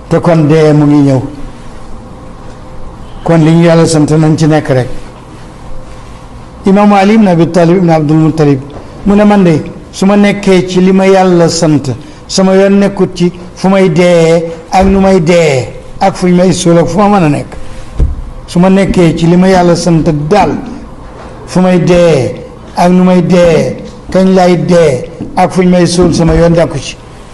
te kon dee mu ngi ñëw kon li ñu yàlla sant nañ ci nekk rek imaamu ali ibn abi talib ibn abdul muttalib mu ne man de su ma nekkee ci li ma yàlla sant sama yoon nekkut ci fu may dee ak nu may dee ak fu ñu may suul ak fu ma mën a nekk su ma nekkee ci li ma yàlla sant daal fu may dee ak nu may dee kañ lay dee ak fu ñu may suul sama yoon dàkku ci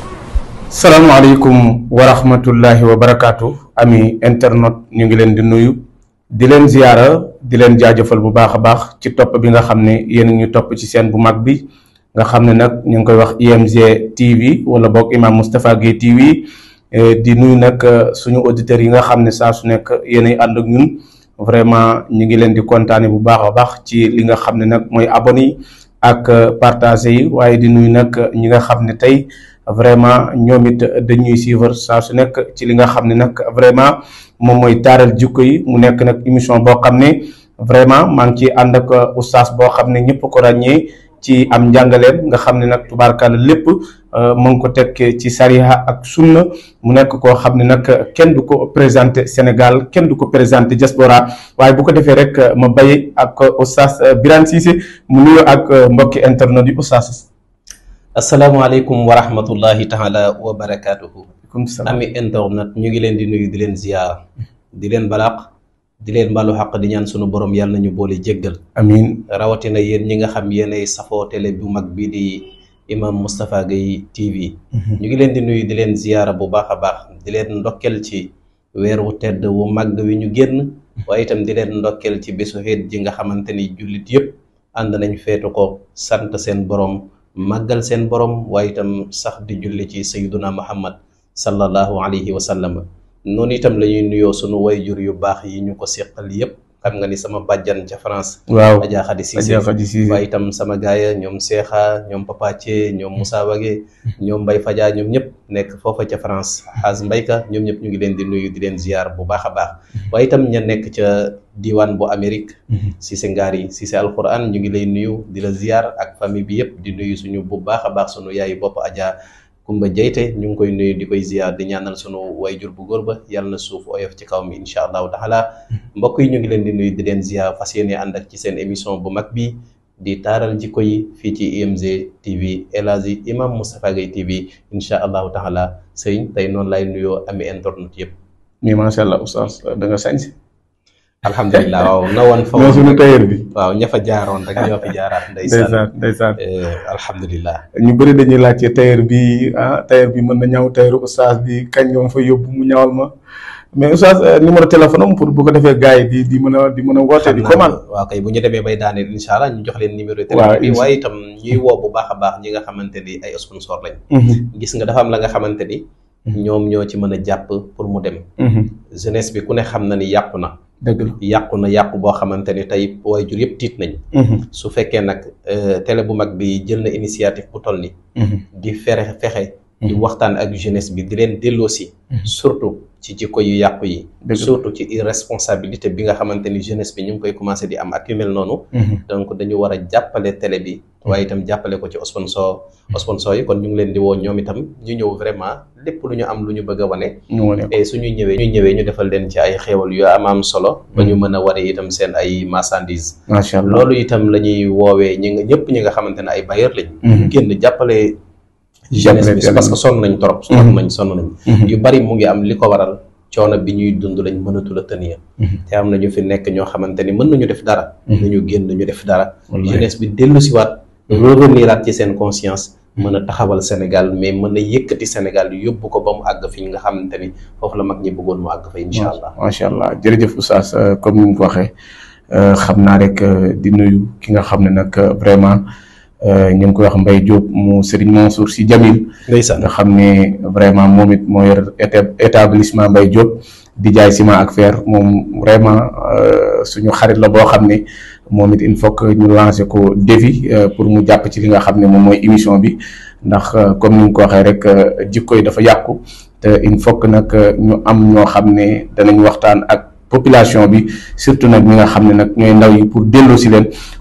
salaamaaleykum wa rahmatullahi wa barakaatu ami internet ñu ngi leen di nuyu di leen ziyaara di leen jaajëfal bu baax a baax ci topp bi nga xam ne yéen ñu topp ci seen bu mag bi nga xam ne nag ñu ngi koy wax IMG TV wala boog Imam Moustapha Guèye TV di nuyu nag suñu auditeurs yi nga xam ne saa su nekk yéenay ànd ak ñun vraiment ñu ngi leen di kontaane bu baax a baax ci li nga xam ne nag mooy abonné yi ak partagé yi waaye di nuyu nag ñi nga xam ne tey vraiment ñoom it dañuy suivre saa su nekk ci li nga xam ne nag vraiment moom mooy taaral jikko yi mu nekk nag émission boo xam ne vraiment maa ngi ciy ànd ak oustaz boo xam ne ñëpp ko ràññee ci am njàngaleem nga xam ne nag tubaarkàlla lépp mu ngi ko teg ci sariya ak sunna mu nekk koo xam ne nag kenn du ko présenté Sénégal kenn du ko présenté diaspora waaye bu ko defee rek ma bay ak oustaz Birane Cissé mu nuyu ak mbokki internet yi oustaz. asalaamaaleykum wa rahmatullahi taala wa barakaatuhu. comme ça ami internet ñu ngi leen di nuyu di leen ziyaar di leen balaq di leen balu xaq di ñaan sunu borom yàlla nañu boole jéggal. amiin rawatina yéen ñi nga xam yéenay safoo télé bu mag bii di imam Moustapha Guèye TV. ñu ngi leen di nuyu di leen ziyaara bu baax a baax di leen ndokkel ci weer wu tedd wu màgg wi ñu génn. waaye itam di leen ndokkel ci bésu xeet ji nga xamante ni jullit yëpp ànd nañ feetu ko sant seen borom. màggal seen borom waaye itam sax di julli ci sayyiduna muhammad sallallahu alayhi wa sallam noonu itam la ñuy nuyoo sunu wayjur yu baax yi ñu ko seqal yépp xam nga ni sama bàjjan ca France waaw Adja Khady Cissé Adja Khady Cissé waaye itam sama gaaya ñoom Seexa ñoom Papa Thié ñoom Moussa Wage ñoom Mbay Fadia ñoom ñëpp nekk foofa ca France xaas mbayka ñoom ñëpp ñu ngi leen di nuyu di leen ziyaar bu baax a baax waaye itam ña nekk ca diwaan bu Amérique Cissé Ngari Cissé alquran ñu ngi lay nuyu di la ziyaar ak famille bi yëpp di nuyu suñu bu baax a baax sunu yaayu bopp Adja Kumba Jeyte ñu ngi koy nuyu di koy ziyaar di ñaanal sunu wayjur bu góor ba yàlla na suuf oyof ci kaw mi incha allahu taala mbokk yi ñu ngi leen di nuyu di leen ziyaar fas yéene ànd ak ci seen émission bu mag bi di taaral jikko yi fii ci IMG TV El Hadji Imam Moustapha Guèye TV incha allahu taala sëriñ tey noonu lay nuyoo ami internet yëpp mais macha allah oustaz da nga sañ alhamdulilah waaw na woon fa mooy suñu tailleur bi waaw ña fa jaaroon rek ñoo fi jaaraat ndeysaan ndeysaan ndeysaan alhamdulilah ñu bëri dañuy laajte tailleur bi ah tailleur bi mën na ñaw tailleur oustaz bi kañ nga ma fa yóbbu mu ñawal ma mais oustaz numéro téléphone am pour bu ko defee gars yi di di mën a di mën a woote di commande waaw kay bu ñu demee bay daaneel incha allah ñu jox leen numéro waaw, téléphone bi incha- waaye itam ñuy woo bu baax a baax ñi nga xamante ni ay sponsor lañ gis nga dafa am la nga xamante ni ñoom ñoo ci mën a jàpp pour mu dem jeunesse bi ku ne xam na ni yàqu na dëgg la yàqu na yàqu boo xamante ni tey waajur yëpp tiit nañ su fekkee nag euh, télé bu mag bi jël na initiative bu toll ni di fere fexe di waxtaan ak jeunesse bi di leen delloosi surtout ci jikko yu yàqu yi Dëgg la. surtout ci irresponsabilité bi nga xamante ni jeunesse bi ñu ngi koy commencé di am ak yu mel noonu donc dañu war a jàppale télé bi waaye itam jàppale ko ci sponsor sponsor yi kon ñu ngi leen di woo ñoom itam ñu ñëw vraiment lépp lu ñu am lu ñu bëgg a wane ñu wane ko et suñu ñëwee ñu ñëwee ñu defal leen ci ay xéewal yu am am solo ba ñu mën a wane itam seen ay marchandises macha allah loolu itam la ñuy woowee ñi nga ñëpp ñi nga xamante ne ay bailleur lañ Mhm. génn jàppale Jàppale jeunesse bi télé parce bi. que sonn nañ trop sonn nañ sonn nañ yu bari mu ngi am li ko waral coono bi ñuy dund lañ mënatul a tenir te am na ñu fi nekk ñoo xamante ni mën nañu def dara nañu génn ñu def dara Wallahi. jeunesse bi dellu siwaat reveniraat ci seen conscience mën a taxawal Sénégal mais mën a yëkkati Sénégal yóbbu ko ba mu àgg fi nga xamante ni foofu la mag ñi bëggoon mu àgg fa incha allah macha allah jërëjëf oustaz euh, comme ni mu ko waxee euh, xam naa rek euh, di nuyu ki nga xam ne nag euh, vraiment euh, ñu ngi koy wax Mbaye Diop mu Serigne Mansour si Jamil ndeysaan nga xam ne vraiment moom it moo yor éta- établissement Mbaye Diop di jaay ciment ak fer moom vraiment euh, suñu xarit la boo xam ne moom it il faut que ñu lancer ko défi euh, pour mu jàpp ci li nga xam ne moom mooy émission bi ndax euh, comme ni nga ko waxee rek euh, jikko yi dafa yàqu te il faut que nag euh, ñu am ñoo xam ne danañ waxtaan ak population bi surtout nag ñi nga xam ne nag ñooy ndaw yi pour delloo si leen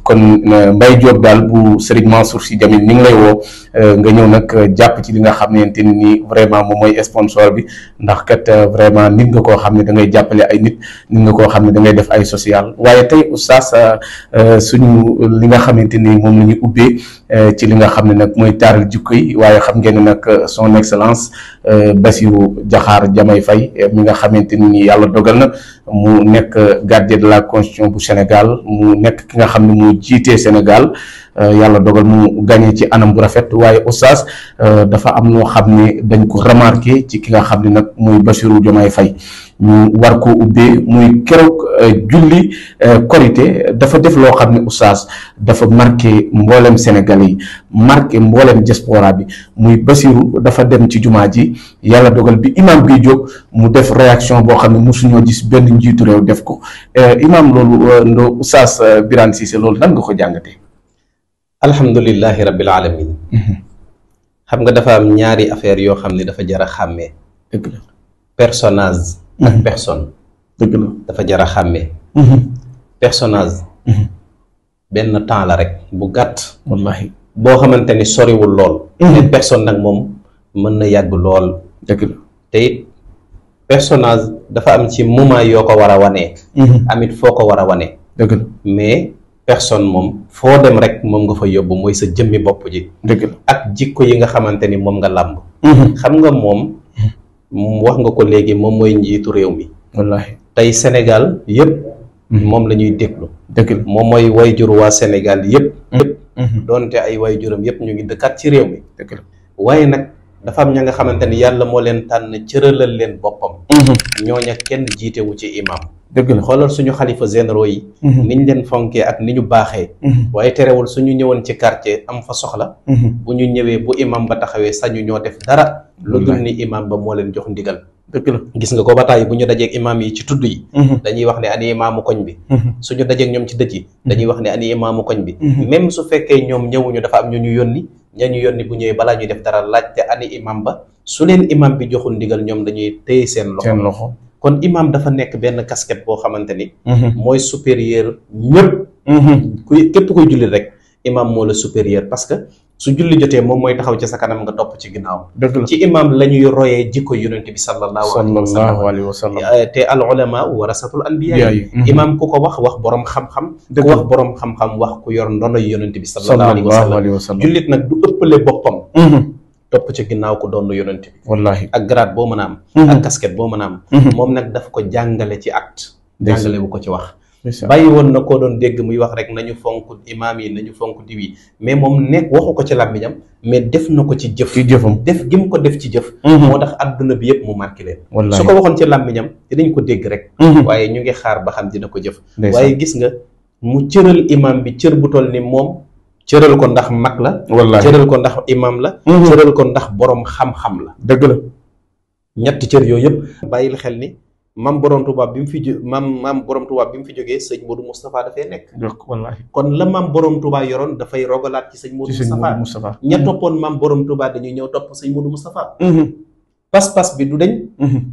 kon Mbaye Diop daal bu Serigne Mansour Sy Djamil ñu ngi lay woo nga ñëw nag jàpp ci li nga xamante ni vraiment moom mooy sponsor bi ndax kat vraiment nit nga koo xam ne da ngay jàppale ay nit nit nga koo xam ne da ngay def ay social waaye tey oustaz suñu li nga xamante ni moom la ñu ubbee ci li nga xam ne nag mooy taaral jikko yi waaye xam ngeen ne nag son excellence Bassirou Diakhar Diomaye Faye mi nga xamante ni yàlla dogal na mu nekk gardien de la constitution bu Sénégal mu nekk ki nga xam ne mu jiitee Sénégal yàlla dogal mu gagné ci anam bu rafet waaye oustaz dafa am noo xam ne dañ ko remarqué ci ki nga xam ne nag muy Bassirou Diomaye Faye ñu war ko ubbee muy keroog julli korité dafa def loo xam ne oustaz dafa marqué mboolem Sénégalais yi marqué mboolem diaspora bi muy Bassirou dafa dem ci jumaa ji yàlla dogal bi imam bi jóg mu def réaction boo xam ne mosuñoo gis benn njiitu réew def ko imam loolu ndo oustaz Birane Cissé loolu nan nga ko jàngatee. alhamdulillahi rabbil alamin xam nga dafa am ñaari affaire yoo xam ne dafa jar a xàmmee. dëgg la personnage. ak personne. dëgg la dafa jar a xàmmee. personnage. benn temps la rek bu gàtt. wallahi boo xamante ni soriwul lool. mais personne nag moom mën na yàgg lool. dëgg la te it personnage dafa am ci moment yoo ko war a wanee. amit foo ko war a wanee. dëgg la mais personne moom foo dem rek moom nga fa yóbbu mooy sa jëmmi bopp ji. dëgg la ak jikko yi nga xamante ni moom nga làmb. xam nga moom wax nga ko léegi moom mooy njiitu réew mi. wallahi tey Sénégal yëpp. moom la ñuy déglu. dëgg la moom mooy wayjur waa Sénégal yëpp. yëpp doonte ay wayjuram yëpp ñu ngi dëkkaat ci réew mi. dëgg la waaye nag dafa am ña nga xamante ni yàlla moo leen tànn cëralal leen boppam. ñooña kenn jiitewu ci imam. dëgg la xoolal suñu xalifa généraux yi. niñ leen fonkee ak ni ñu baaxee. waaye terewul suñu ñëwoon ci quartier am fa soxla. bu ñu ñëwee bu imam ba taxawee sañu ñoo def dara. lu dul ni imam ba moo leen jox ndigal. dëgg la gis nga ko ba tàyyi bu ñu dajeeg imam yi ci tudd yi. dañuy wax ne ani imaamu koñ bi. suñu dajeeg ñoom ci dëj yi. dañuy wax ne ani imaamu koñ bi. même su fekkee ñoom ñëwuñu dafa am ñu ñu yónni. ña ñu yónni bu ñëwee balaa ñuy def dara laajte ani imam ba su leen imam bi joxul ndigal ñoom dañuy téye seen loxo. seen loxo kon imam dafa nekk benn casquette boo xamante ni. mooy supérieur ñëpp. kuy képp kuy jullit rek imam moo la supérieur parce que su julli jotee moom mooy taxaw ci sa kanam nga topp ci ginnaaw. dëgg la ci imam la ñuy royee jikko yonent bi sallallahu alayhi wa sallam sallallahu alayhi wa sallam te al ulama warasatul anbiya Biya yi yi. imam ku ko wax wax borom xam-xam Dëgg ku la. wax borom xam-xam wax ku yor ndono yonent bi sallallahu alayhi wa sallallahu sallam alayhi wa sallam jullit nag du ëppale boppam topp ci ginnaaw ku doon yonent bi wallahi ak grade boo mën a am ak casquette boo mën a am moom nag daf ko jàngale ci acte Ndeysaan. jàngale bu ko ci wax ndeysaan. bàyyi woon na koo doon dégg muy wax rek nañu fonk imaam yi nañu fonk diw yi mais moom nekk waxu ko ci làmmiñam mais def na ko ci jëf ci jëfam def gi mu ko def ci jëf moo tax adduna bi yëpp mu marqué leen wallahi su ko waxoon ci làmmiñam dinañ ko dégg rek waaye ñu ngi xaar ba xam dina ko jëf Ndeysaan. waaye gis nga mu cëral imam bi cër bu toll ni moom cëral ko ndax mag la wallahi cëral ko ndax imam la cëral ko ndax borom xam-xam la dëgg la ñetti cër yooyu yëpp bàyyil xel ni mam borom tubaab bi mu fi jó mam mam borom tubaab bi mu fi jógee sëñ Modou Moustapha dafay nekk wallahi kon la mam borom tubaab yoroon dafay rogalaat ci sëñ Modou ci sëñ Moustapha Moustapha ña toppoon mam borom tubaab dañuy ñëw topp sëñ Modou Moustapha pas-pas bi du deñ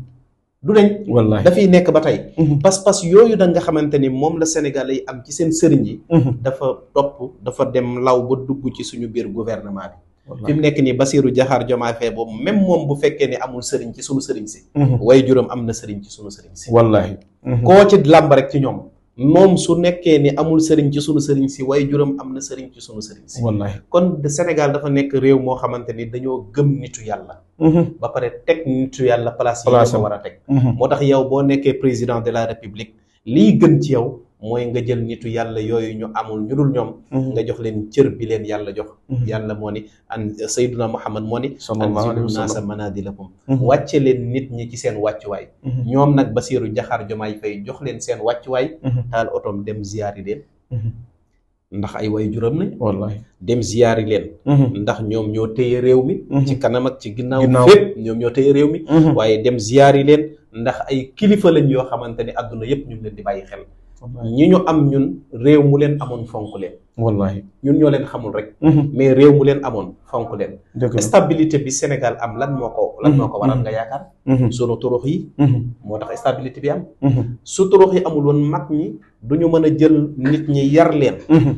du deñ wallahi dafay nekk ba tey pas-pas yooyu da nga xamante ni moom la Sénégalais yi am ci seen sëriñ yi dafa topp dafa dem law ba dugg ci suñu biir gouvernement bi fi mu nekk nii Bassirou Diakhar Diomaye Faye boobu même moom bu fekkee ne amul sëriñ ci suñu sëriñ si way juróom am na sëriñ ci suñu sëriñ si wallahi koo ci làmb rek ci ñoom moom su nekkee ni amul sëriñ ci sunu sëriñ si way juróom am na sëriñ ci sunu sëriñ si wallahi kon de Sénégal dafa nekk réew moo xamante ni dañoo gëm nitu yàlla ba pare teg nitu yàlla place yi Place ko am. war a teg moo tax yow boo nekkee président de la république lii gën ci yow mooy nga jël nitu yàlla yooyu ñu amul ñu dul ñoom nga jox leen cër bi leen yàlla jox yàlla moo ni an sayduna muhammad moo ni sallallahu alayhi wa anzilu naasa sallam manadilakum wàcce leen nit ñi ci seen wàccuwaay ñoom nag Bassirou Diakhar Diomaye Faye jox leen seen wàccuwaay taal otoom dem ziyaari leen ndax ay way juróom lañ wallahi dem ziyaari leen ndax ñoom ñoo téye réew mi ci kanam ak ci ginnaaw Ginnaaw. fépp ñoom ñoo téye réew mi waaye dem ziyaari leen ndax ay kilifa lañ yoo xamante ni àdduna yépp ñu ngi leen di bàyyi xel ñi ñu am ñun réew mu leen amoon fonk leen wallahi ñun ñoo leen xamul rek mais réew mu leen amoon fonk leen dëgg la stabilité bi Sénégal am lan moo ko lan moo ko waral nga yaakaar sunu turux yi Mhm. moo tax stabilité bi am Mhm. su turux yi amul woon mag ñi du ñu mën a jël nit ñi yar leen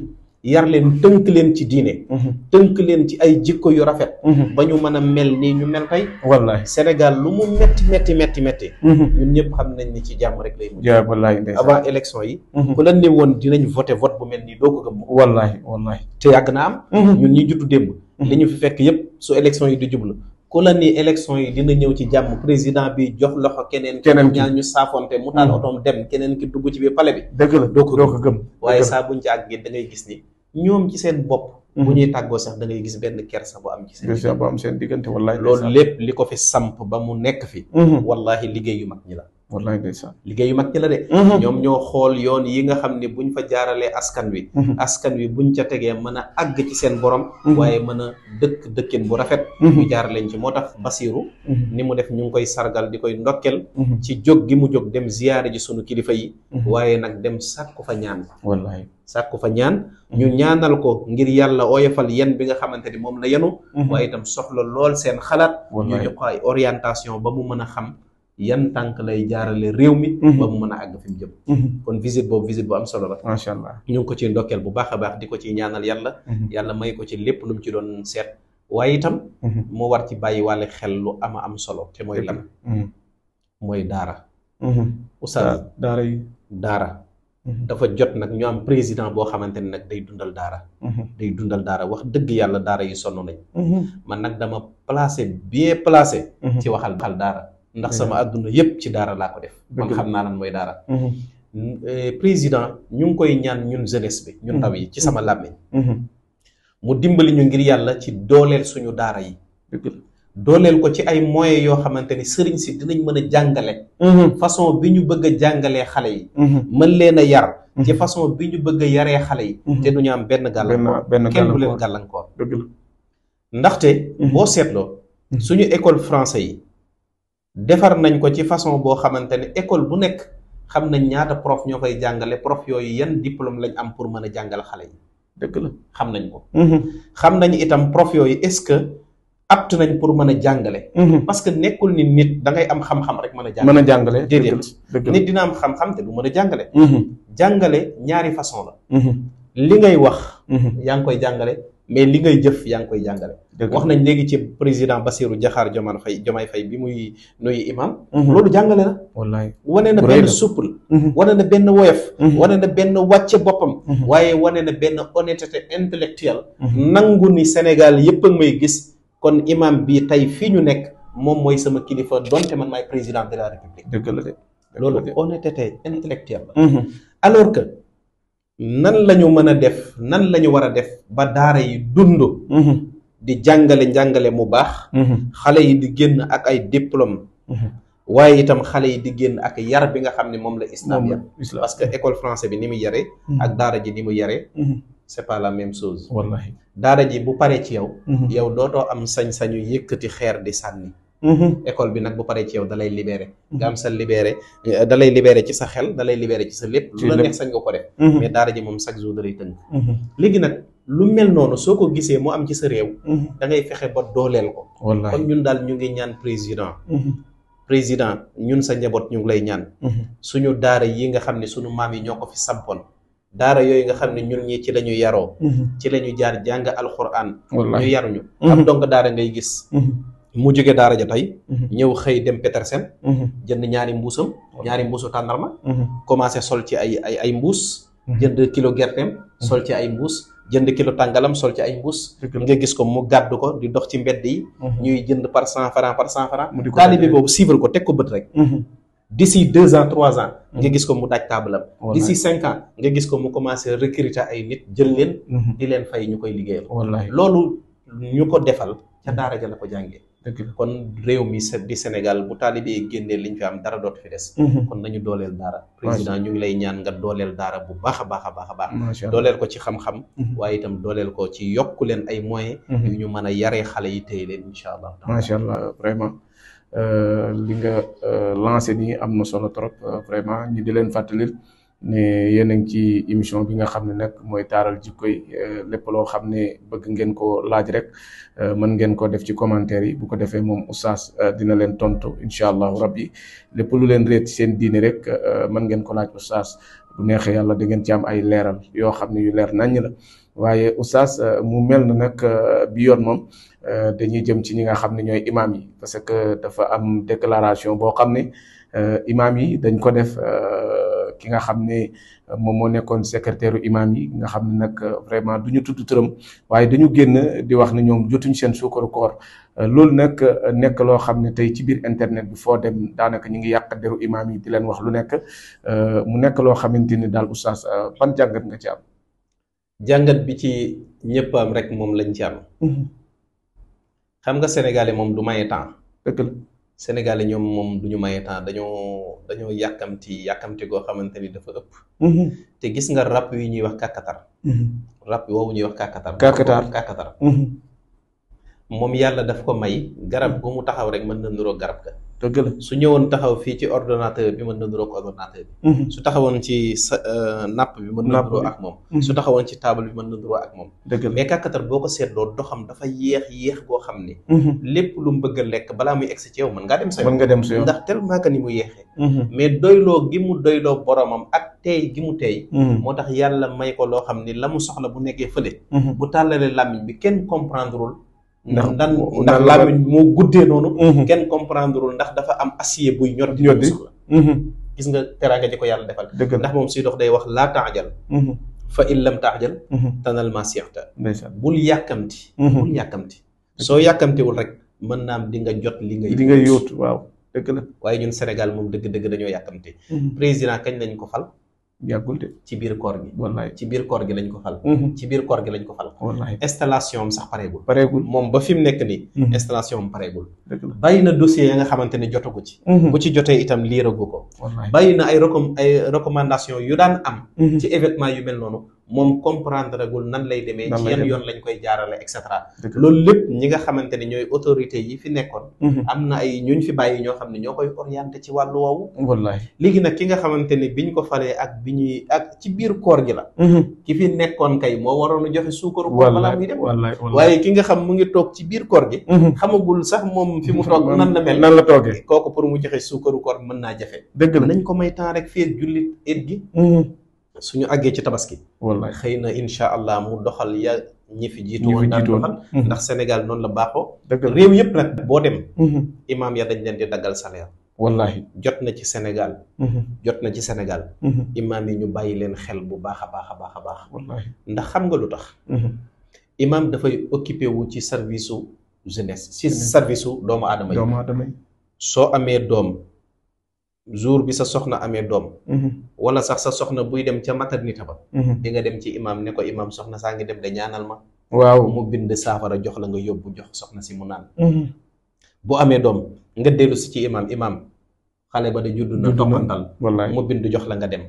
yar leen tënk leen ci diine tënk leen ci ay jikko yu rafet ba ñu mën a mel nii ñu mel tey wallahi Sénégal lu mu metti metti metti metti ñun ñëpp xam nañ ni ci jàmm rek lay mujj ja wallahi ndeysaan avant élection yi ku la ne woon dinañ voté vote bu mel nii doo ko gëm wallahi wallahi te yàgg na am ñun ñi juddu démb li ñu fi fekk yépp su élection yi di jublu ku la ni élection yi dina ñëw ci jàmm président bi jox loxo keneen Keneen ki. ñaan ñu saafonte mu taal otoom dem keneen ki dugg ci biir palais bi dëgg la doo ko doo ko gëm waaye dëgg la. saa buñ ci àggee da ngay gis ni ñoom ci seen bopp bu ñuy tàggoo sax da ngay gis benn kersa bu am ci seen Déjà bu am seen diggante wallahi loolu lépp li ko fi samp ba mu nekk fi lépp wallahi liggéey yu mag ñi la wallahi ndeysaan liggéey yu mag ñi la de ñoom ñoo xool yoon yi nga xam ne buñ fa jaaralee askan wi askan wi buñ ca tegee mën a àgg ci seen borom waaye mën a dëkk dëkkin bu rafet ñu jaar leen ci moo tax Basiru ni mu def ñu ngi koy sargal di koy ndokkel ci jóg gi mu jóg dem ziyaare ji sunu kilifa yi waaye nag dem sàkku fa ñaan wallahi sàkku fa ñaan ñu ñaanal ko ngir yàlla oyofal yen bi nga xamante ni moom la yenu waaye itam soxla lool seen xalaat ñu wallahi jox ko ay orientation ba mu mën a xam yan tànk lay jaarale réew mi ba mu mën a àgg fi mu jëm kon visite boobu visite bu am solo la macha allah ñu ngi ko ci ndokkeel bu baax a baax di ko ci ñaanal yàlla yàlla may ko ci lépp lu mu ci doon seet waaye itam mu war ci bàyyi wàlle xel lu ama am solo te mooy lan mooy daara oustaz daara yi daara dafa jot nag ñu am président boo xamante ne nag day dundal daara day dundal daara wax dëgg yàlla daara yi sonn nañ man nag dama placé bien placé ci waxal xal daara ndax sama àdduna yépp ci daara laa ko def kon Dëgg la. xam naa lan mooy daara Eh, président ñu ngi koy ñaan ñun jeunesse bi ñun ndaw yi ci sama làmmiñ mu dimbali ñu ngir yàlla ci dooleel suñu daara yi dëgg la dooleel ko ci ay moyens yoo xamante ni sëriñ si dinañ mën a jàngale façon bi ñu bëgg a jàngalee xale yi mën leen a yar ci façon bi ñu bëgg a yaree xale yi te duñu am benn gàllankoor benn benn kenn du leen gàllankoor gàllankoor dëgg la ndaxte boo seetloo suñu école français yi defar nañ ko ci façon boo xamante ne école bu nekk xam nañ ñaata prof ñoo koy jàngale prof yooyu yan diplôme lañ am pour mën a jàngal xale yi dëgg la xam nañ ko xam nañ itam prof yooyu est-ce que apte nañ pour mën a jàngale parce que nekkul ni nit da ngay am xam-xam rek mën a jàngale mën a jàngale Déedéet. dëgg la nit dina am xam-xam te du mën a jàngale dëgg jàngale ñaari façon la la li ngay wax yaa ngi koy jàngale mais li ngay jëf yaa ngi koy jàngale dëgg wax nañ léegi ci président Bassirou Diakhar Diomaye Faye Diomaye Faye bi muy nuyu imam loolu jàngale na wallaay wane na Bu rëy benn la. souple wane na benn woyof wane na benn wàcce boppam waaye wane na benn honnêteté intellectuelle nangu ni Sénégal yépp a ngi may gis kon imam bi tey fii ñu nekk moom mooy sama kilifa donte man maay président de la république dëgg la de loolu honnêteté intellectuelle la alors que nan la ñu mën a def nan la ñu war a def ba daara yi dund di jàngale njàngale mu baax xale yi di génn ak ay diplôme waaye itam xale yi di génn ak yar bi nga xam ne moom la islam yar islam parce que école français bi ni mu yare ak daara ji ni mu yare c'est pas la même chose wallahi daara ji bu paree ci yow yow dootoo am sañ-sañu yëkkati xeer di sànni école bi nag bu paree ci yow dalay libéré nga am sa libéré dalay libéré ci sa xel dalay libéré ci sa lépp Ci lu la lépp. neex sañ nga ko def mais daara ji moom chaque jour dalay tënk léegi nag lu mel noonu soo ko gisee mu am ci sa réew da ngay fexe ba dooleel ko wallahi kon ñun daal ñu ngi ñaan président président ñun sa njaboot ñu ngi lay ñaan suñu daara yi nga xam ne suñu maam yi ñoo ko fi sampoon daara yooyu nga xam ne ñun ñi ci la ñu yaroo ci la ñu jaar jàng alxuraan ñu wallahi yaruñu am donc daara ngay gis mu jóge daara ja tey ñëw xëy dem Petersen jënd ñaari mbuusam ñaari mbuusu tàndarma commencé sol ci ay ay ay mbuus jënd kilo gerteem sol ci ay mbuus jënd kilo tàngalam sol ci ay mbuus Dëgg la. nga gis ko mu gàddu ko di dox ci mbedd yi ñuy jënd par cent franc par cent franc mu di ko taalibe dajale. boobu suivre ko teg ko bët rek d'ici deux ans trois ans nga gis ko mu daj taabalam Wallahi. d'ici cinq ans nga gis ko mu commencé recruter ay nit jël leen di leen fay ñu koy liggéeyal wallahi loolu ñu ko defal ca daara ja la ko jàngee dëgg la kon réew mi se- di Sénégal bu taalibe yi génnee liñ fi am dara dootu fi des kon nañu dooleel daara président ñu ngi lay ñaan nga dooleel daara bu baax a baax a baax a baax macha allah dooleel ko ci xam-xam Mhm. waaye itam dooleel ko ci yokk leen ay moyens yu ñu mën a yaree xale yi téye leen incha allah macha allah vraiment euh, li nga euh, lancé nii am na solo trop euh, vraiment ñu di leen fàttalil ne yéen a ngi ci émission bi nga xam ne nag mooy taaral jikko yi euh, lépp loo xam ne bëgg ngeen ko laaj rek euh, mën ngeen ko def ci commentaire yi bu ko defee moom oustaz euh, dina leen tontu incha allahu rabbi lépp lu leen réet ci seen diine rek euh, mën ngeen ko laaj oustaz bu neexee yàlla da ngeen ci am ay leeral yoo xam ne yu leer naññ la waaye oustaz mu mel na nag bi yoon moom dañuy jëm ci ñi nga xam ne ñooy imaam yi parce que dafa am déclaration boo xam ne imaam yi dañ ko def ki nga xam ne moom moo nekkoon secrétaire imaam yi nga xam ne nag vraiment du ñu tudd turam waaye dañu génn di wax ne ñoom jotuñ seen suukaru koor loolu nag nekk loo xam ne tey ci biir internet bi foo dem daanaka ñu ngi yàq deru imaam yi di leen wax lu nekk mu nekk loo xamante ni daal oustaz ban jàngat nga ci am. jàngat bi ci ñëpp am rek moom lañ ci am. xam nga sénégalais moom du maye temps. dëgg la sénégalais ñoom moom du ñu maye temps dañoo dañoo yàkkamti yàkkamti goo xamante ni dafa ëpp. te gis nga rap yi ñuy wax kàkkatar. rap woowu ñuy wax kàkkatar. kàkkatar kàkkatar. moom yàlla daf ko may garab gu mu taxaw rek mën na nuroo garab ga. dëgg la su ñëwoon taxaw fii ci ordonnateur bi mën na nuroo ko ordonnateur bi. su taxawoon ci sa napp bi mën na nuroo ak moom. su taxawoon ci table bi mën na nuroo ak moom. dëgg la mais kàkkatar boo ko seetloo doxam dafa yéex yéex goo xam ni. lépp lu mu bëgg a lekk balaa muy egsi ci yow mën ngaa dem sa yoon. mën nga dem sa yoon ndax tellement que ni mu yéexee. mais doyloo gi mu doyloo boromam ak tey gi mu tey. moo tax yàlla may ko loo xam ni la mu soxla bu nekkee fële. bu tàllalee làmmiñ bi kenn comprendrewul ndax ndax ndax làmmiñ bi moo guddee noonu. kenn comprendrewul ndax dafa am acier buy ñor. ñor di soxla gis nga teraanga ji ko yàlla defal. dëgg la ndax moom suy dox day wax laa taajal. fa in lam taajal. tanal ma siixta ndeysaan bul yàkkamti. bul yàkkamti soo yàkkamtiwul rek mën naa am di nga jot li ngay. di nga yóotu waaw dëgg la. waaye ñun Sénégal moom dëgg-dëgg dañoo yàkkamti. président kañ lañ ko fal. yàggul de. ci biir koor gi. wallaay ci biir koor gi lañ ko fal. ci biir koor gi lañ ko fal. wallaay installation am sax pareegul. pareegul moom ba fi mu nekk nii. installation am pareegul. dëgg la bàyyi na dossier ya nga xamante ne jotagu ci. bu ci jotee itam liiragu ko. wallaay bàyyi na ay recom ay recommandation yu daan am. ci événement yu mel noonu moom comprendre gul nan lay demee. nan ci lay yan demee. yoon lañ koy jaarale et cetera. dëgg la loolu lépp ñi nga xamante ne ñooy autorité yi fi nekkoon. am na ay ñuñ fi bàyyi ñoo xam ne ñoo koy orienté ci wàllu woowu. wallaay léegi nag ki nga xamante ni biñ ko falee ak bi ñuy ak ci biir koor gi la. ki fi nekkoon kay moo waroon a joxe suukaru koor balaa muy dem. wallaay wallaay waaye ki nga xam mu ngi toog ci biir koor gi. xamagul sax moom fi mu toog nan la mel. nan la toogee kooku pour mu joxe suukaru koor mën naa jafe. dëgg la nañ ko may temps rek fii ak jullit it gi. suñu àggee ci tabaski. wallaay xëy na incha allah mu doxal ya ñi fi jiitu ñi fi woon daan jiitu woon. doxal. ndax Sénégal noonu la baaxoo. dëgg la réew yëpp nag boo dem. imaam ya dañ leen di daggal salaire. wallahi jot na ci Sénégal. jot na ci Sénégal. imaam yi ñu bàyyi leen xel bu baax a baax a baax a baax. wallahi ndax xam nga lu tax. imaam dafay occupé wu ci service su jeunesse ci service su doomu aadama yi. doomu aadama yi soo amee doom jour bi sa soxna amee doom. wala sax sa soxna buy dem ca maternité ba. di nga dem ci imaam ne ko imaam soxna saa ngi dem de ñaanal ma. waaw mu bind saafara jox la nga yóbbu jox soxna si mu naan. bu amee doom nga dellu si ci imaam imaam xale ba de judd na Judd na. toqantal wallahi mu bind jox la nga dem.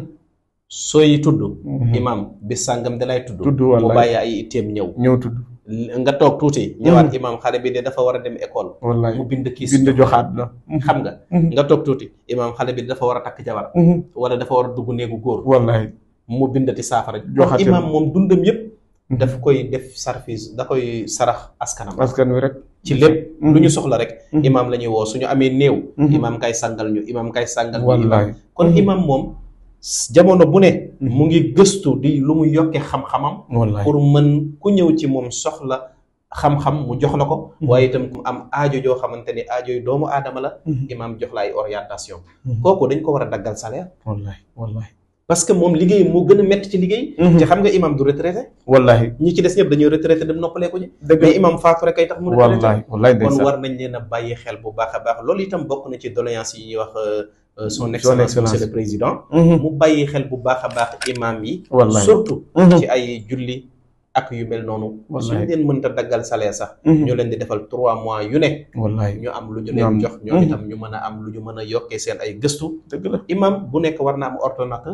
sooy tudd. imaam bis sàngam da lay tudd. tudd mu wallahi bàyyi ay itteem ñëw. ñëw tudd nga toog tuuti. ñëwaat imaam xale bi de dafa war a dem école. wallahi mu bind kiis bind joxaat la xam nga. nga toog tuuti imaam xale bi dafa war a takk jabar. wala dafa war a dugg néegu góor. wallahi mu bindati saafara. Joxaate kon imaam moom dundam yépp daf koy def service da koy sarax askanam. askan wi rek ci lépp Mhm. lu ñu soxla rek. Mhm. imaam la ñuy woo suñu amee néew. Mhm. imaam kay sàngal ñu imaam kay sàngal ñu. imaam wallahi kon Mhm. imaam moom s- jamono bu ne. Mhm. mu ngi gëstu di lu mu yokkee xam-xamam. wallahi pour mën ku ñëw ci moom soxla xam-xam mu jox la ko. Mhm. waaye itam ku am aajo joo xamante ni aajo yu doomu aadama la. imaam jox la ay orientation. kooku dañ ko war a daggal salaire. wallahi wallahi parce que moom liggéey moo gën a métti ci liggéey. te xam nga imaam du retraité. wallahi ñi ci des ñëpp dañuy retraité dem noppaleeku ji. dëgg mais imaam faatu rek kay tax mu retraité. wallahi wallahi kon ndeysaan war nañ leen a bàyyi xel bu baax a baax loolu itam bokk na ci doléance yi ñuy wax euh, euh, son Son excellence excellence. monsieur le président. mu bàyyi xel bu baax a baax imaam yi. wallahi surtout ci ay julli ak yu mel noonu. Wallahi. suñ leen mënta daggal salaire sax. ñu leen di defal trois mois yu ne. wallahi ñu am lu ñu Ñu am- leen jox ñoom Mhm. itam ñu mën a am lu ñu mën a yokkee seen ay gëstu. dëgg la imam bu nekk war na am ordonnateur.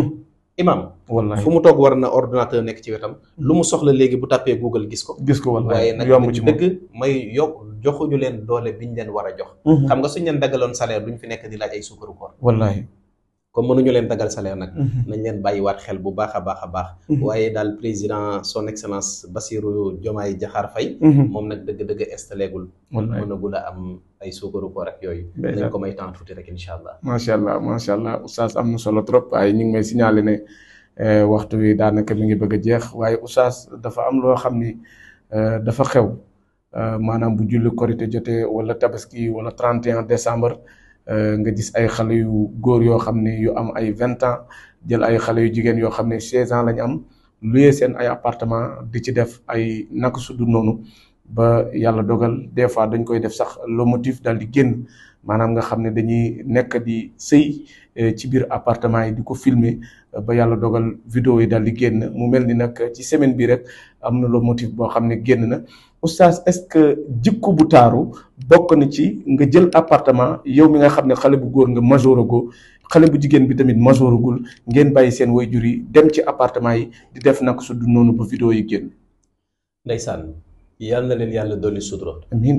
imam wallahi fu mu toog war na ordonnateur nekk ci wetam. lu mu soxla léegi bu tàppee Google gis ko. gis ko wallahi waaye nag yomb ci moom dëgg may yokk joxuñu leen doole biñ leen war a jox. xam nga suñ leen daggaloon salaire duñ fi nekk di laaj ay suukaru koor. wallahi comme mënuñu leen daggal salaire nag. nañ leen bàyyiwaat xel bu baax a baax a baax. waaye daal président son excellence Bassirou Diomaye Diakhar Faye. moom nag dëgg-dëgg installé gul. wallahi mënagul a am ay suukaru koor ak yooyu. Ndeysaan. nañ ko may temps tuuti rek incha allah. macha allah macha allah oustaz am na solo trop waaye ñu ngi may signaler ne waxtu wi daanaka mi ngi bëgg a jeex waaye oustaz dafa am loo xam ni dafa xew maanaam bu julli korité jotee wala tabaski wala 31 décembre nga gis ay xale yu góor yoo xam ne yu am ay vingt ans jël ay xale yu jigéen yoo xam ne seize ans lañ am luye seen ay appartement di ci def ay naka su dul noonu ba yàlla dogal des fois dañ koy def sax le motif daal di génn maanaam nga xam ne dañuy nekk di sëy ci biir appartement yi di ko filmer ba yàlla dogal vidéo yi daal di génn mu mel ni nag ci semaine bi rek am na le motif boo xam ne génn na oustaz est-ce que jikko bu taaru bokk na ci nga jël appartement yow mi nga xam ne xale bu góor nga majooragoo xale bu jigéen bi tamit majooragul ngeen bàyyi seen waajur yi dem ci appartement yi di def nag su du noonu ba vidéo yi génn. ndeysaan yal na leen yàlla dolli sutura. amiin.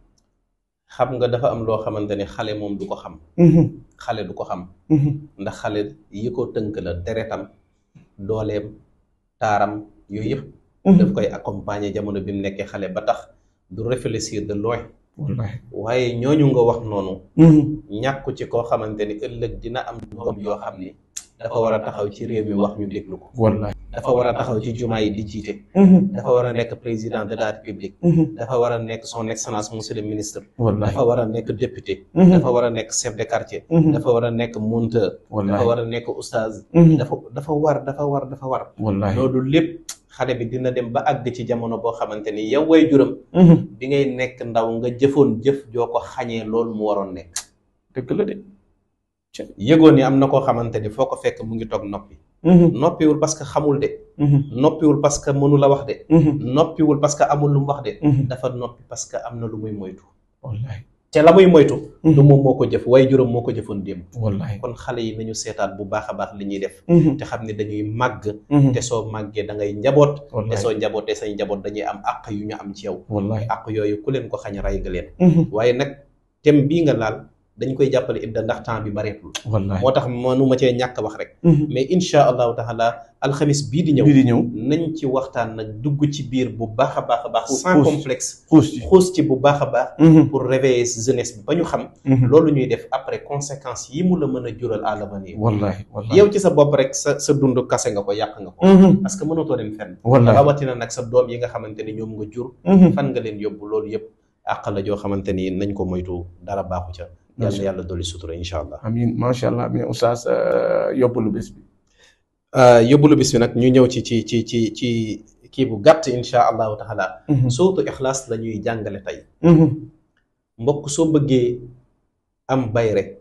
xam nga dafa am loo xamante ne xale moom du ko xam. xale du ko xam. ndax xale yi ko tënk la deretam dooleem taaram yooyu yëpp. daf koy accompagner jamono bi mu nekkee xale ba tax du réfléchir de loin. wallaahi waaye ñooñu nga wax noonu. ñàkku ci koo xamante ni ëllëg dina am doom yoo xam ni dafa war a taxaw ci réew mi wax ñu déglu ko. wallaahi dafa war a taxaw ci jumaa yi di jiite. dafa war a nekk président de la république. dafa war a nekk son excellence monsieur le ministre. wallaahi dafa war a nekk député. dafa war a nekk chef de quartier. dafa war a nekk monteur. wallaahi dafa war a nekk oustaz. dafa dafa war dafa war dafa war. wallaahi loolu lépp xale bi dina dem ba àgg ci jamono boo xamante ni yow way juram. bi ngay nekk ndaw nga jëfoon jëf joo ko xañee loolu mu waroon nekk. dëgg la de. yëgoon ni am na koo xamante ni foo ko fekk mu ngi toog noppi. noppiwul parce que xamul de. noppiwul parce que mënu la wax de. noppiwul parce que amul lu mu wax de. dafa noppi parce que am na lu muy moytu. wallaahi te la muy moytu. du moom moo ko jëf way juróom moo ko jëfoon démb. wallaahi kon xale yi nañu seetaat bu baax a baax li ñuy def. te xam ne dañuy màgg. te soo màggee da ngay njaboot. te wallaahi soo njabootee say njaboot dañuy am àq yu ñu am ci yow. wallaahi àq yooyu ku leen ko xañ ray nga leen. waaye nag thème bii nga laal dañ koy jàppale idda ndax temps bi bareetul. wallaahi moo tax mënuma cee ñàkk wax rek. mais incha allahu taala alxamis bii di ñëw. bii di ñëw nañ ci waxtaan nag dugg ci biir bu baax a baax a baax. Xuus- sans xuus. complexe. xuus ci xuus ci bu baax a baax. pour réveiller jeunesse bi ba ñu xam. loolu ñuy def après conséquences yi mu la mën a jural à l'avenir. wallaahi wallaahi yow ci sa bopp rek sa sa dund kase nga ko yàq nga ko. parce que mënatoo dem fenn. wallaahi rawatina nag sa doom yi nga xamante ni ñoom nga jur. fan nga leen yóbbu loolu yëpp àq la joo xamante ni nañ ko moytu dara baaxu ca. yàlla yàlla dolli sutura incha allah. amiin macha allah mais oustaz yóbbalu bés bi. yóbbulu bis bi nag ñu ñëw ci ci ci ci ci kii bu gàtt incha allahu taala. sootu ixlaas la ñuy jàngale tey. mbokk soo bëggee am bayre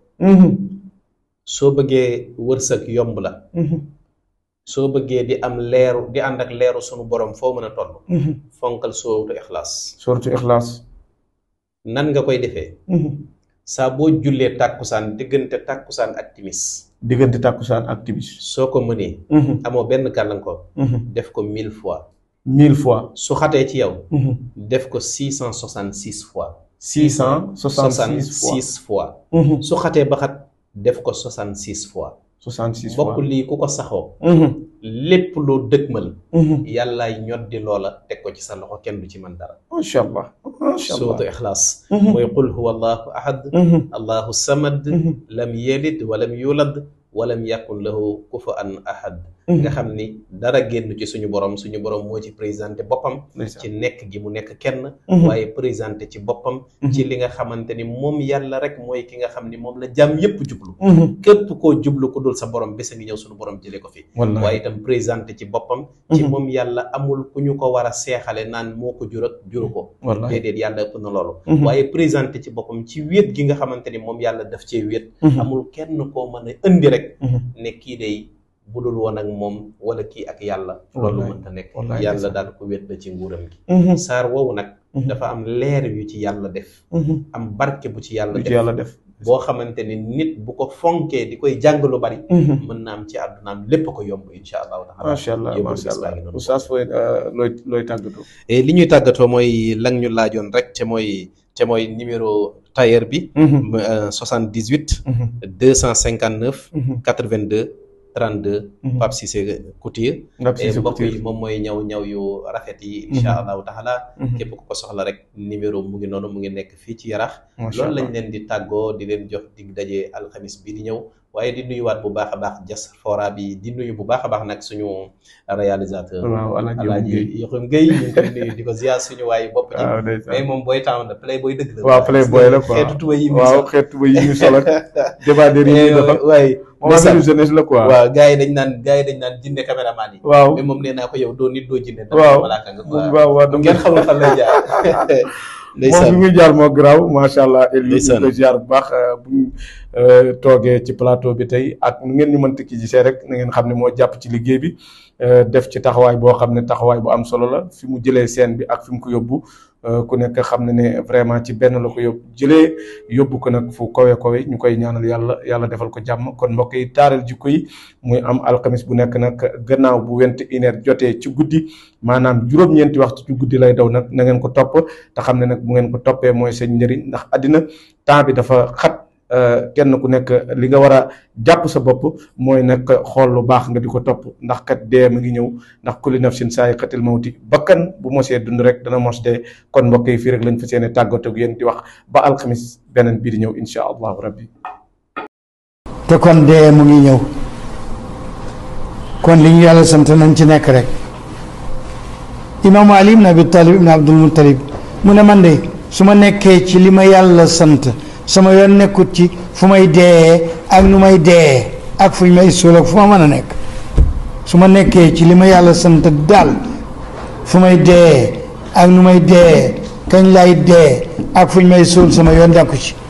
soo bëggee wërsëg yomb la. soo bëggee di am leeru di ànd ak leeru sunu borom foo mën a toll. fonkal sootu ixlaas. surtout ixlaas. nan nga koy defee. saa boo jullee tàkkusaan diggante tàkkusaan ak timis. diggante tàkkusaan ak timis. soo ko mënee. amoo benn gàllankoor. def ko mille fois. mille fois. su xatee ci yow. def ko six cent soixante six fois. six cent soixante six fois six fois. su xatee ba xat def ko soixante six fois. soixante six fois bokk lii ku ko saxoo. lépp loo dëgmal. yàllaay ñoddi loola teg ko ci sa loxo kenn du ci mën dara. macha allah macha allah sootu ixlaas. mooy qul huwa allahu ahad. allahu samad. lam yalid walam yulad walam yakun lahu kufuwan ahad. nga xam ni dara génn ci suñu borom suñu borom moo ci présenté boppam. ci nekk gi mu nekk kenn. waaye présenté ci boppam. ci li nga xamante ni moom yàlla rek mooy ki nga xam ni moom la jàmm yépp jublu. képp koo jublu ku dul sa borom bés a ngi ñëw suñu borom jëlee ko fi. waaye itam présenté ci boppam. ci moom yàlla amul ku ñu ko war a seexale naan moo ko jur ak juru ko. déedéet yàlla ëpp na loolu. waaye présenté ci boppam ci wéet gi nga xamante ni moom yàlla daf cee wéet. amul kenn koo mën a indi rek. ne kii day budul woon ak moom wala kii ak yàlla. loolu mënta nekk yàlla daal ko wéet la ci nguuram gi. saar woowu nag. dafa am leer yu ci yàlla def. am barke bu ci yàlla def def. boo xamante ni nit bu ko fonkee di koy jàng lu bari. mën na am ci àddunaam lépp ko yomb incha allahu taala. macha allah macha allah oustaz fooy looy looy tàggatoo. li ñuy tàggatoo mooy lang ñu laajoon rek te mooy te mooy numéro tailleur bi. 78. 259. 82 32. Pape Cissé Couture. Pape Cissé mbokk Couture yi moom mooy ñaw ñaw yu rafet yi. incha allahu taala. képp ku ko soxla rek numéro mu ngi noonu mu ngi nekk fii ci yarax. macha loolu allah lañ leen di tàggoo di leen jox dig daje alxamis bii di ñëw waaye di nuyuwaat bu baax a baax diaspora bi di nuyu bu baax a baax nag suñu réalisateur waaw Alaaji Alaaji Yoxum Guèye ñu ngi koy nuyu di ko ziar suñu waaye bopp ci waaw ndeysaan. mais moom booy town la play booy dëgg la waaw playboy la quoi xeetu tuba yi muy waaw sol. xeetu ba yi ñu sol ak débat yi mais ñuy defal waaye moom affaire jeunesse la quoi waaw gars yi dañ naan gars yi dañ naan jinne caméraman yi waaw mais moom nee naa ko yow doo nit doo jinne waaw dama malaaka nga quoi waaw waaw donc ngeen xamul fan lay jaar moom fi muy jaar moo garaaw macha allah el ñu Ndeysaan. koy jaar bu baax euh, bu ñu euh, toogee ci plateau bi tey ak nu ngeen ñu mënti ki gisee rek na ngeen xam ne moo jàpp ci liggéey bi euh, def ci taxawaay boo xam ne taxawaay bu am solo la fi mu jëlee scène bi ak fi mu ko yóbbu euh, ku nekk xam ne ne vraiment ci benn la ko yóbbu jëlee yóbbu ko nag fu kawe kawe ñu koy ñaanal yàlla yàlla defal ko jàmm kon mbokk yi taaral jikko yi muy am alxamis bu nekk nag gannaaw bu went une heure jotee ci guddi maanaam juróom-ñeenti waxtu ci guddi lay daw nag na ngeen ko topp te xam ne nag bu ngeen ko toppee mooy seen njëriñ ndax àddina temps bi dafa xat euh, kenn ku nekk li nga war a jàpp sa bopp mooy nag xool lu baax nga di ko topp ndax kat dee mu ngi ñëw ndax kulli nafsin saa'iqatul mawti bakkan bu mosee dund rek dana mos dee kon mbokk yi fii rek lañ fa seene tàggatoo ak yéen di wax ba alxamis beneen bii di ñëw incha allahu rabbi te kon dee mu ngi ñëw kon li ñu yàlla sant nañ ci nekk rek imaamu ali ibn abi talib ibn abdul muttalib mu ne man de su ma nekkee ci li ma yàlla sant sama yoon nekkut ci fu may dee ak nu may dee ak fu ñu may suul ak fu ma mën a nekk su ma nekkee ci li ma yàlla sant daal fu may dee ak nu may dee kañ lay dee ak fu ñu may suul sama yoon jàkku ci